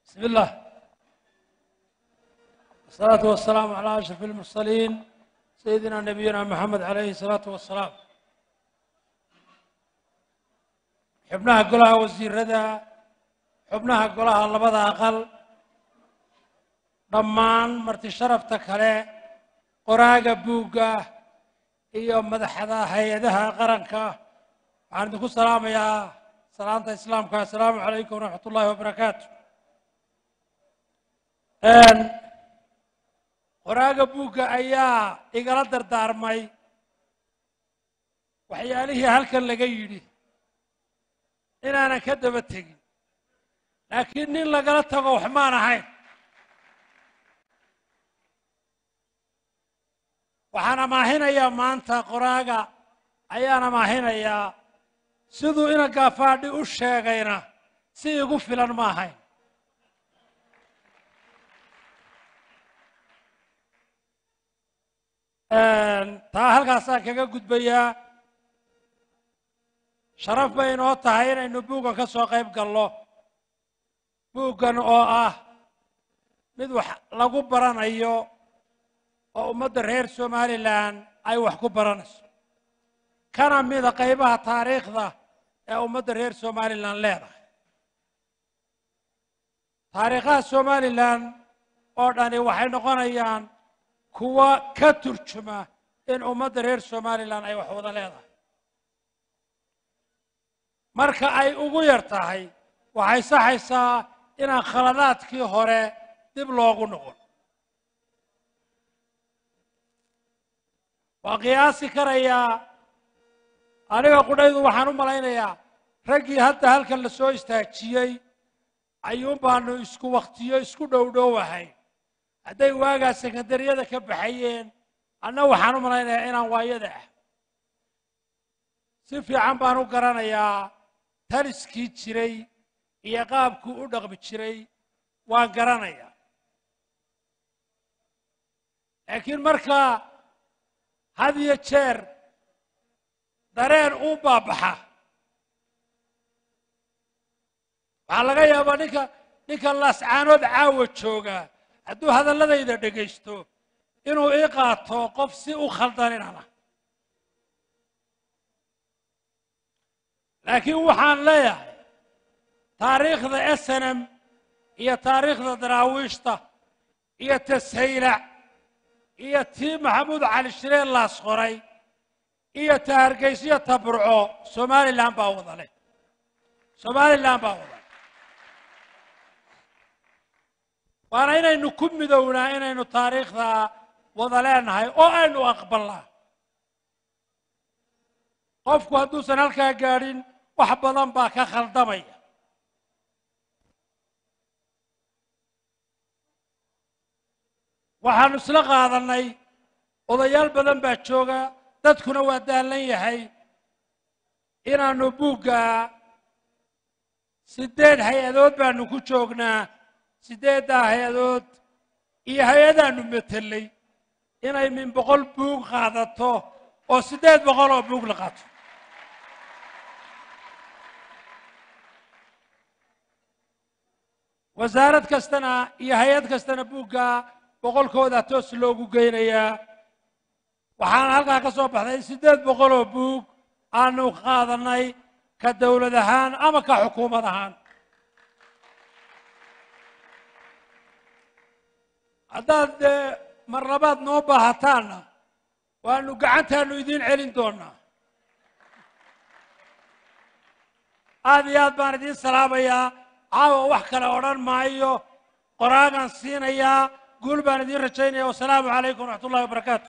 بسم الله والصلاة والسلام على أشرف المرسلين سيدنا نبينا محمد عليه الصلاة والسلام xubnaha golaha wasiirada xubnaha golaha labada aqal dhammaan marti sharafta kale qoraaga buugga iyo madaxda hay-adaha qaranka waxaan idinku salaamayaa salaanta islaamka assalaamu calaykum waraxmat ullahi wabarakaatu qoraaga buugga ayaa igala dardaarmay waxyaalihii halkan laga yidhi inaanan ka daba tegin laakiin nin lagala tago wax maan ahayn waxaan amaahinayaa maanta qoraaga ayaan amaahinayaa siduu ina gaafaadhi u sheegayna si igu filan ma ahayn taa halkaasaan kaga gudbayaa sharaf bay inoo tahay inaynu buuggan ka soo qayb galno buuggan oo ah mid wax lagu baranayo oo ummadda reer somalilan ay wax ku baranayso kana mida qaybaha taariikhda ee ummadda reer somalilan leedahay taariikhaha somalilan oo dhani waxay noqonayaan kuwa ka turjuma in ummadda reer somalilan ay wax wada leedahay marka ay ugu yar tahay waxay saxaysaa inaan khaladaadkii hore dib loogu noqon waa qiyaasi karayaa aniga qudhaydu waxaan u malaynayaa raggii hadda halkan la soo istaajiyey ayuun baanu isku wakhtiyo isku dhowdhowahay hadday waagaa sekandariyada ka baxayeen anna waxaan u malaynayaa inaan waayada ah si fiican baan u garanayaa taliskii jiray iyo qaabkuu u dhaqmi jiray waan garanayaa laakiin marka had iyo jeer dareen uu baabaxa waxaa laga yaabaa ninka ninka laascaanood caawa jooga hadduu hadalladayda dhegaysto inuu ii qaato qof si u khaldaninana laakiin waxaan leeyahay taariikhda snm iyo taariikhda daraawiishta iyo tashaylac iyo tii maxamuud cali shireen laas qoray iyo ta hargeysiyo ta burco somalilan baa wada leh somalilan baa wada leh waana inaynu ku midownaa inaynu taariikhda wada leenahay oo aynu aqbalnaa qofku hadduusan halkaa gaadhin wax badan baa ka khaldamaya waxaanu isla qaadannay odayaal badan baa jooga dadkuna waa daallan yahay inaannu buugga siddeed hay-adood baanu ku joognaa siddeeddaa hay-adood iyo hay-adaannu metelay inay min boqol buug qaadato oo siddeed boqol oo buug la qaato wasaarad kastana iyo hay-ad kastana buugga boqolkooda toos loogu geynayaa waxaana halkaa ka soo baxday siddeed boqol oo buug aanu qaadannay ka dowlad ahaan ama ka xukuumad ahaan haddaad dee mar labaad noo baahataanna waanu gacantaanu idiin celin doonaa aad iyo aad baan idiin salaamayaa caawa wax kale odhan maayo qoraagaan siinayaa guul baan idiin rajaynaya wasalaamu calaykum waraxmat ullahi wabarakaatu